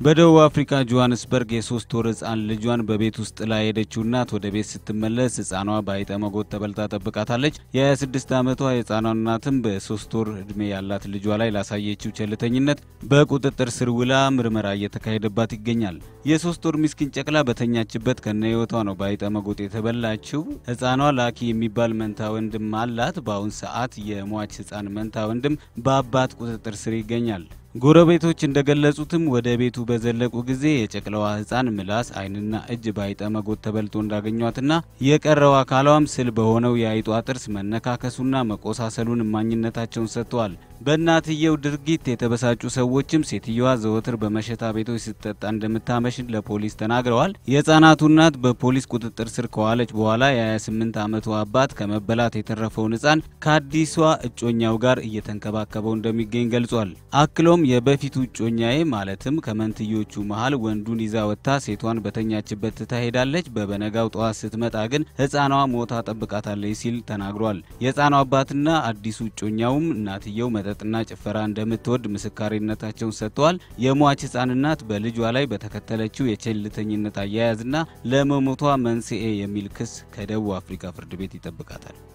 በደቡብ አፍሪካ ጆሃንስበርግ የሶስት ወር ህፃን ልጇን በቤት ውስጥ ጥላ ሄደችው እናት ወደ ቤት ስትመለስ ህፃኗ በአይጠ መጎት ተበልታ ጠብቃታለች። የ26 ዓመቷ የህፃኗ እናትም በሶስት ወር እድሜ ያላት ልጇ ላይ ላሳየችው ቸልተኝነት በቁጥጥር ስር ውላ ምርመራ እየተካሄደባት ይገኛል። የሶስት ወር ምስኪን ጨቅላ በተኛችበት ከነ ህይወቷ ነው በአይጠ መጎጥ የተበላችው። ህፃኗ ላኪ የሚባል መንታ ወንድም አላት። በአሁን ሰዓት የሟች ህፃን መንታ ወንድም በአባት ቁጥጥር ስር ይገኛል። ጎረቤቶች እንደገለጹትም ወደ ቤቱ በዘለቁ ጊዜ የጨቅላዋ ህፃን ምላስ፣ አይንና እጅ በአይጠ መጎት ተበልቶ እንዳገኟትና የቀረው አካሏም ስል በሆነው የአይጧ ጥርስ መነካከሱና መቆሳሰሉን እማኝነታቸውን ሰጥተዋል። በእናትየው ድርጊት የተበሳጩ ሰዎችም ሴትየዋ ዘወትር በመሸታ ቤቶች ስትጠጣ እንደምታመሽን ለፖሊስ ተናግረዋል። የህፃናቱ እናት በፖሊስ ቁጥጥር ስር ከዋለች በኋላ የ28 ዓመቱ አባት ከመበላት የተረፈውን ህፃን ከአዲሷ እጮኛው ጋር እየተንከባከበው እንደሚገኝ ገልጿል። አክሎም የበፊቱ እጮኛዬ ማለትም ከመንትዮቹ መሀል ወንዱን ይዛ ወጥታ ሴቷን በተኛችበት ትታ ሄዳለች። በበነጋው ጠዋት ስትመጣ ግን ህፃኗ ሞታ ጠብቃታለች ሲል ተናግሯል። የህፃኗ አባትና አዲሱ እጮኛውም እናትየው መጠጥና ጭፈራ እንደምትወድ ምስካሪነታቸውን ሰጥተዋል። የሟች ህፃን እናት በልጇ ላይ በተከተለችው የቸልተኝነት አያያዝና ለመሞቷ መንስኤ የሚል ክስ ከደቡብ አፍሪካ ፍርድ ቤት ይጠብቃታል።